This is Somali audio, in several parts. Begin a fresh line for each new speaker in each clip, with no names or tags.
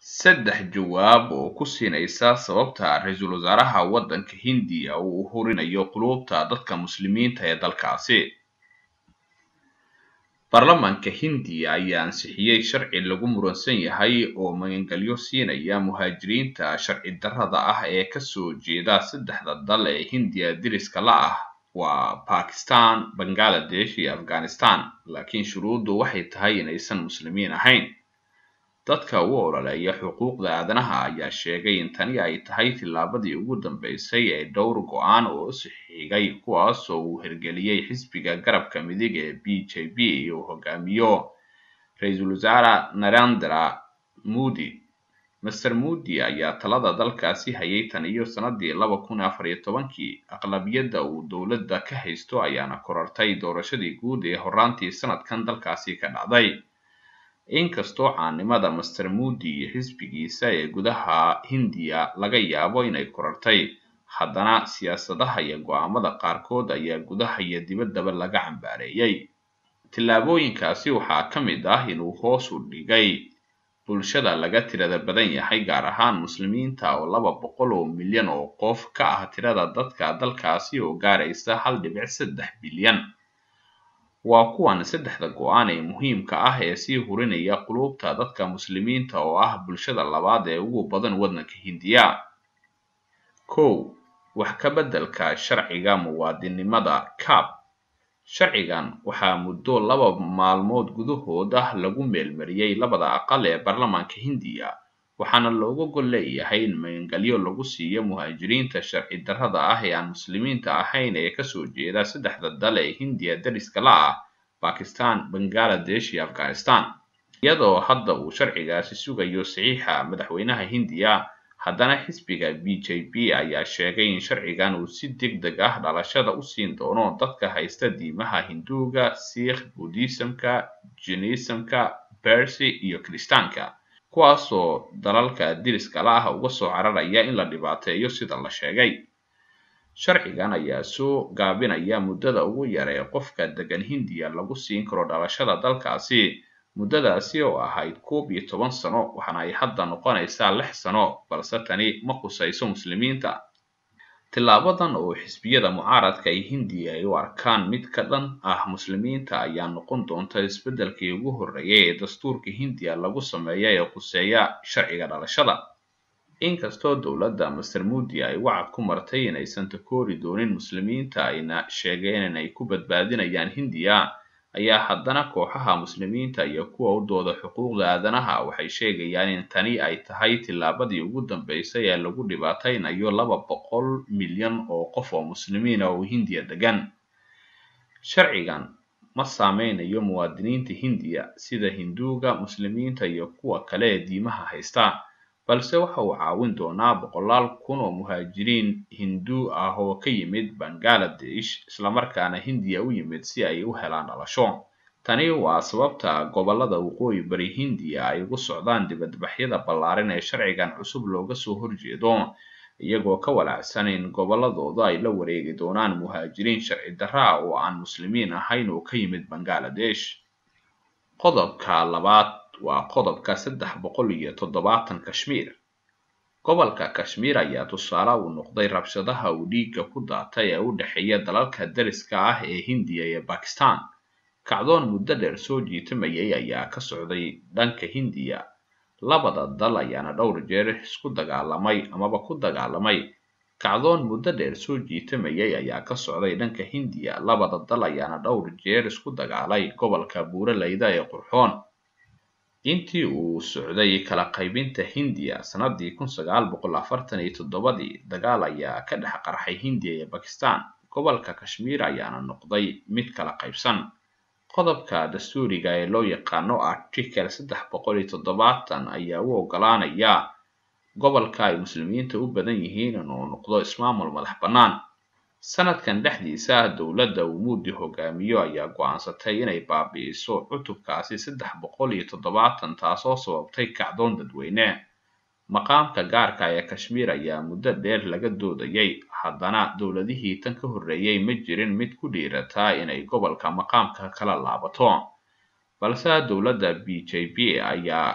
saddex jawaab oo ku siinaysa sababta ra-iisul wasaaraha waddanka hindiya uu u hurinayo quluubta dadka muslimiinta ee dalkaasi baarlamaanka hindiya ayaa ansixiyey sharci lagu muransan yahay oo magangelyo siinaya muhaajiriinta sharci darrada ah ee kasoo jeeda saddexda dal ee hindiya diriska la ah waa bakistan bangaladesh iyo afghanistan laakiin shuruuddu waxay tahay inaysan muslimiin ahayn dadka u ololeeya xuquuqda aadanaha ayaa sheegay in tani ay tahay tillaabadii ugu dambeysay ee dhowr go-aan oo sixigay kuwaas oo uu hirgeliyey xisbiga garabka midig ee b j p uu hogaamiyo ra-iisul wasaare narendra modi master modi ayaa talada dalkaasi hayay tan iyo sanadii laba kun afar iyo tobankii aqlabiyadda uu dowladda ka haysto ayaana korartay doorashadii guud ee horaantii sanadkan dalkaasi ka dhacday inkastoo caanimada master modi iyo xisbigiisa ee gudaha hindiya laga yaabo inay korartay haddana siyaasadaha iyo go-aamada qaarkood ayaa gudaha iyo dibaddaba laga cambaareeyey tillaabooyinkaasi waxaa ka mid ah inuu hoos u dhigay bulshada laga tirada badan yahay gaar ahaan muslimiinta oo laba boqol oo milyan oo qof ka ah tirada dadka dalkaasi oo gaaraysa hal dhibic saddex bilyan waa kuwan saddexda go-aan ee muhiimka ah ee sii hurinaya quluubta dadka muslimiinta oo ah bulshada labaad ee ugu badan waddanka hindiya kow wax ka beddelka sharciga muwaadinimada cab sharcigan waxaa muddo laba maalmood gudahood ah lagu meelmariyey labada aqal ee baarlamaanka hindiya waxaana looga gol leeyahay in magangelyo lagu siiyo muhaajiriinta sharci darrada ah ee aan muslimiinta ahayn ee kasoo jeeda saddexda dal ee hindiya dariska la ah bakistan bangaladesh iyo afghanistan iyadoo hadda uu sharcigaasi sugayo saxiixa madaxweynaha hindiya haddana xisbiga b j p ayaa sheegay in sharcigan uu si deg deg ah dhalashada u siin doono dadka haysta diimaha hinduuga sikh buddhismka jinisamka bersi iyo kiristaanka kuwaasoo dalalka diriska la ah uga soo cararaya in la dhibaateeyo sida la sheegay sharcigan ayaa soo gaabinaya muddada ugu yar ee qofka degan hindiya lagu siin karo dhalashada dalkaasi muddadaasi oo ahayd koob iyo toban sano waxaana ay hadda noqonaysaa lix sano balse tani ma khusayso muslimiinta tillaabadan oo xisbiyada mucaaradka ee hindiya ay u arkaan mid ka dhan ah muslimiinta ayaa noqon doonta isbeddelkii ugu horreeyay ee dastuurka hindiya lagu sameeya ee khuseeya sharciga dhalashada inkastoo dowladda master modi ay wacad ku martay inaysan takoori doonin muslimiinta ayna sheegeen inay ku badbaadinayaan hindiya ayaa haddana kooxaha muslimiinta iyo kuwa u dooda xuquuqda aadanaha waxay sheegayaan in tani ay tahay tillaabadii ugu dambeysay ee lagu dhibaataynayo laba boqol milyan oo qof oo muslimiina oo hindiya degan sharcigan ma saameynayo muwaadiniinta hindiya sida hinduuga muslimiinta iyo kuwa kale ee diimaha haysta balse waxa uu caawin doonaa boqolaal kun oo muhaajiriin hinduu ah oo ka yimid bangaladesh islamarkaana hindiya u yimid si ay u helaan dhalasho tani waa sababta gobollada waqooyi bari hindiya ay ugu socdaan dibadbaxyada ballaaran ee sharcigan cusub looga soo horjeedo iyagoo ka walaacsan in gobolladooda ay la wareegi doonaan muhaajiriin sharci darra oo aan muslimiin ahayn oo ka yimid bangaladesh qodobka labaad waa qodobka saddex boqol iyo toddobaatan kashmiir gobolka kashmiir ayaa tusaale u noqday rabshadaha uu dhiigga ku daatay ee u dhexeeya dalalka dariska ah ee hindiya iyo bakistan kacdoon muddo dheer soo jiitamayay ayaa ka socday dhanka hindiya labada dal ayaana dhowr jeer isku dagaalamay amaba ku dagaalamay kacdoon muddo dheer soo jiitamayay ayaa ka socday dhanka hindiya labada dal ayaana dhowr jeer isku dagaalay gobolka buuraleyda ee qurxoon intii uu socday kala qaybinta hindiya sanadii kun sagaal boqol afartan iyo toddobadii dagaal ayaa ka dhex qarxay hindiya iyo bakistan gobolka kashmiir ayaana noqday mid kala qaybsan qodobka dastuuriga ee loo yaqaano article saddex boqol iyo toddobaatan ayaa u ogolaanaya gobolka ay muslimiinta u badan yihiin inuu noqdo ismaamul madax bannaan sanadkan dhexdiisa dowladda uu muudi hogaamiyo ayaa go-aansatay inay baabi'iso cutubkaasi saddex boqol iyo toddobaatan taasoo sababtay kacdoon dadweyne maqaamka gaarka ee kashmiir ayaa muddo dheer laga doodayay haddana dowladihii tan ka horreeyey ma jirin mid ku dhiirataa inay gobolka maqaamka kala laabato balse dowladda b j p ayaa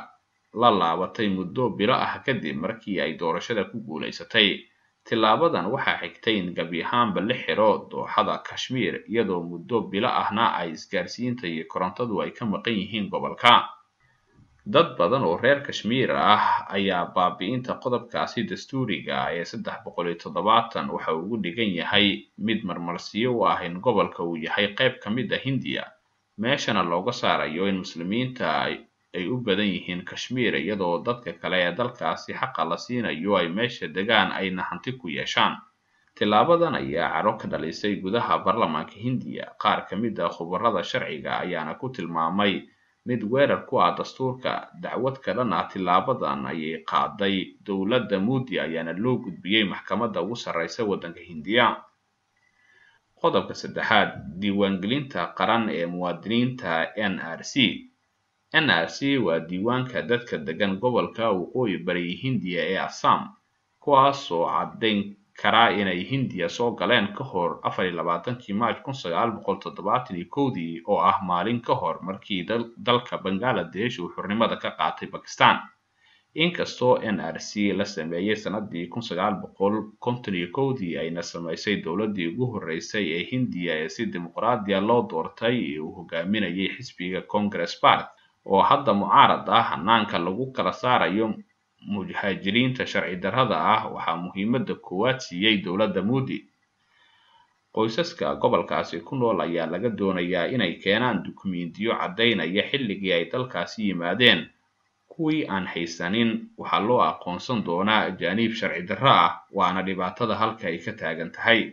la laabatay muddo bilo ah kadib markii ay doorashada ku guulaysatay tilaabadan waxaa xigtay in gebi ahaanba la xiro dooxada kashmiir iyadoo muddo bilo ahna ay isgaarsiinta iyo korontadu ay ka maqan yihiin gobolka dad badan oo reer kashmiir ah ayaa baabi'inta qodobkaasi dastuuriga ee saddex boqol iyo toddobaatan waxa uu ugu dhigan yahay mid marmarsiyo u ah in gobolka uu yahay qayb ka mid ah hindiya meeshana looga saarayo in muslimiinta ay u badan yihiin kashmiir iyadoo dadka kale ee dalkaasi xaqa la siinayo ay meesha degaan ayna hanti ku yeeshaan tilaabadan ayaa caro ka dhalisay gudaha baarlamaanka hindiya qaar ka mid ah khubarada sharciga ayaana ku tilmaamay mid weerar ku ah dastuurka dacwad ka dhan ah tilaabadan ayay qaaday dowladda muudi ayaana loo gudbiyey maxkamadda ugu sarreysa waddanka hindiya qodobka saddexaad diiwaangelinta qaran ee muwaadiniinta n r c n r c waa diiwaanka dadka degan gobolka waqooyi bari hindiya ee assam kuwaasoo caddayn karaa inay hindiya soo galeen ka hor afar iyo labaatankii maaj kun sagaal boqol toddobaatan iyo kowdii oo ah maalin ka hor markii dalka bangaladesh uu xurnimada ka qaatay bakistan inkastoo n r c la sameeyey sanadii kun sagaal boqol konton iyo kowdii ayna samaysay dowladdii ugu horreysay ee hindiya ee si dimuqraadiya loo doortay ee uu hogaaminayay xisbiga congress park oo hadda mucaarad ah hanaanka lagu kala saarayo muhaajiriinta sharci darrada ah waxaa muhiimadda koowaad siiyey dowladda muudi qoysaska gobolkaasi ku nool ayaa laga doonayaa inay keenaan dukumiintiyo caddaynaya xilligii ay dalkaasi yimaadeen kuwii aan haysanin waxaa loo aqoonsan doonaa ajaaniib sharci darro ah waana dhibaatada halka ay ka taagan tahay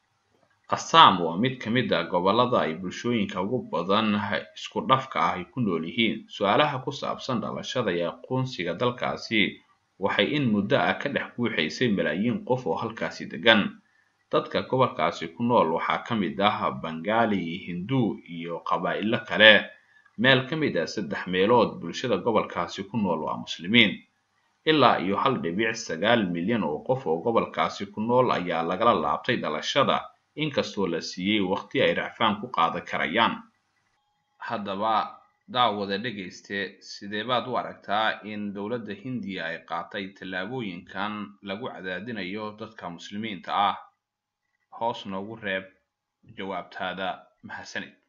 assam waa mid ka mid ah gobollada ay bulshooyinka ugu badan isku dhafka ah ay ku nool yihiin su-aalaha ku saabsan dhalashada iyo aqoonsiga dalkaasi waxay in muddo ah ka dhex buuxaysay malaayiin qof oo halkaasi degan dadka gobolkaasi ku nool waxaa ka mid ah bangaali hindu iyo qabaa'ilo kale meel ka mid ah saddex meelood bulshada gobolkaasi ku nool waa muslimiin ilaa iyo hal dhibic sagaal milyan oo qof oo gobolkaasi ku nool ayaa lagala laabtay dhalashada inkastoo la siiyey waqti ay racfaan ku qaadan karayaan haddaba daawada dhegayste sidee baad u aragtaa in dowladda hindiya ay qaatay tallaabooyinkan lagu cadaadinayo dadka muslimiinta ah hoos noogu reeb jawaabtaada mahadsanid